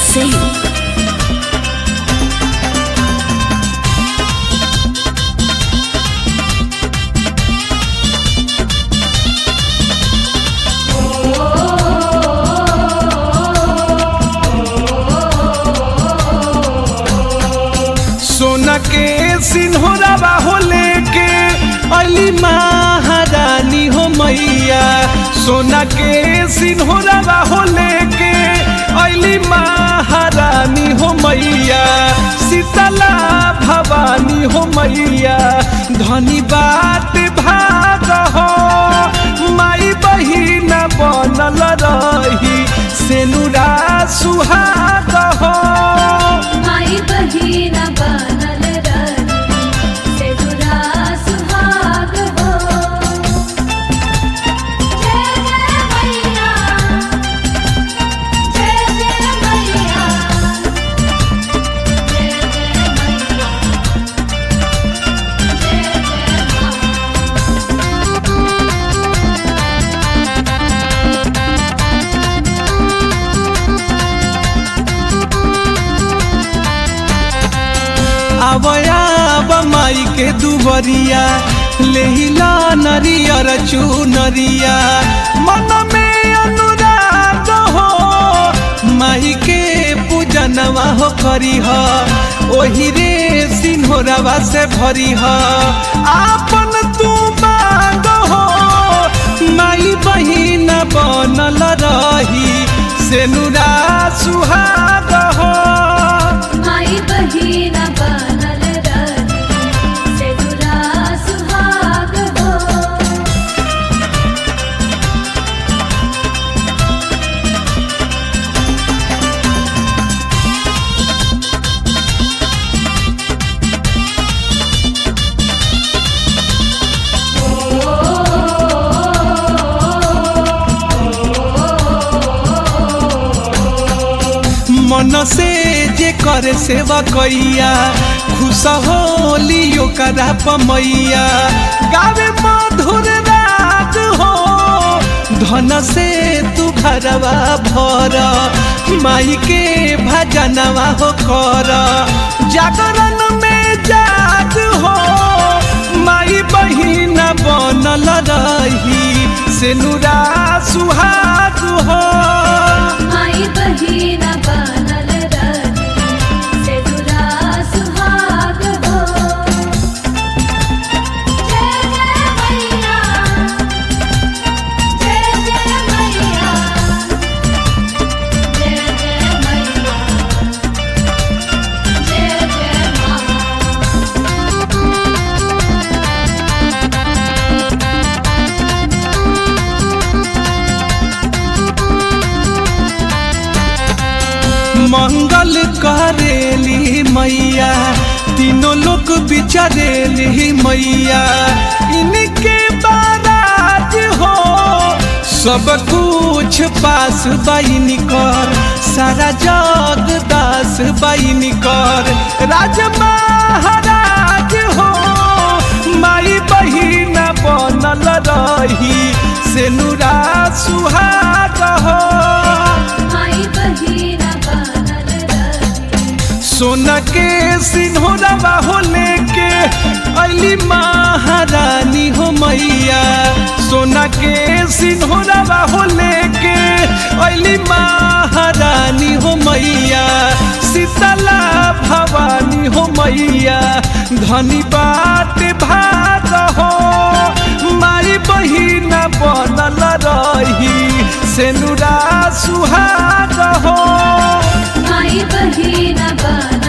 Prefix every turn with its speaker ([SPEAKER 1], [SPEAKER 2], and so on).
[SPEAKER 1] Singh.
[SPEAKER 2] सोना के सिन्होरावा हो लेके अली महारानी हो मैया सोना के सिन्होरावा हो लेके अली महारानी हो मैया शीतला भवानी हो मैया धनी बात भाग हो माई बहिन बनल रही सेनुरा सुहाग हो
[SPEAKER 3] माई बहिन बनल रही सेनुरा सुहाग हो जय जय मैया जय जय मैया जय जय मैया जय जय माँ
[SPEAKER 2] आवया माई के दुबरिया लेहिला नरियर चुनरिया मन में अनुराग हो माई के पूजनवा हो करी ह ओही रे सिन्होरवा से भरी ह आपन तू मांग हो माई बहिन बनल रही सेनुरा सुहाग हो
[SPEAKER 3] माई बहिन बनल रही सेनुरा सुहाग हो
[SPEAKER 2] मन से जे करे सेवा कैया खुश होली ओकरा पमैया गावे मधुर राग हो धन से तू घरवा भर माई के भजनवा हो कर जागरण में जाग हो माई बहिन बनल रही सेनुरा सुहाग हो
[SPEAKER 3] माई बहिन बनल रही सेनुरा सुहाग हो जय जय मैया जय जय मैया जय जय मैया जय जय माँ
[SPEAKER 2] मंगल करेली मैया तीनों लोग बिचारेली मैया इनके बाराज हो सब कुछ पास बाइन कर सारा जग दास बाइन कर राज महाराज हो माई बहिन बनल रही सेनुरा सुहाग हो
[SPEAKER 3] माई बहिन बनल रही
[SPEAKER 2] सोना के सिन्होरवा हो लेके अली महारानी हो मैया सोना के सिन्होरवा हो लेके अली महारानी हो मैया शीतला भवानी हो मैया धनी बात भाग हो माई बहिन बनल रही सेनुरा सुहाग हो
[SPEAKER 3] माई बहिन बनल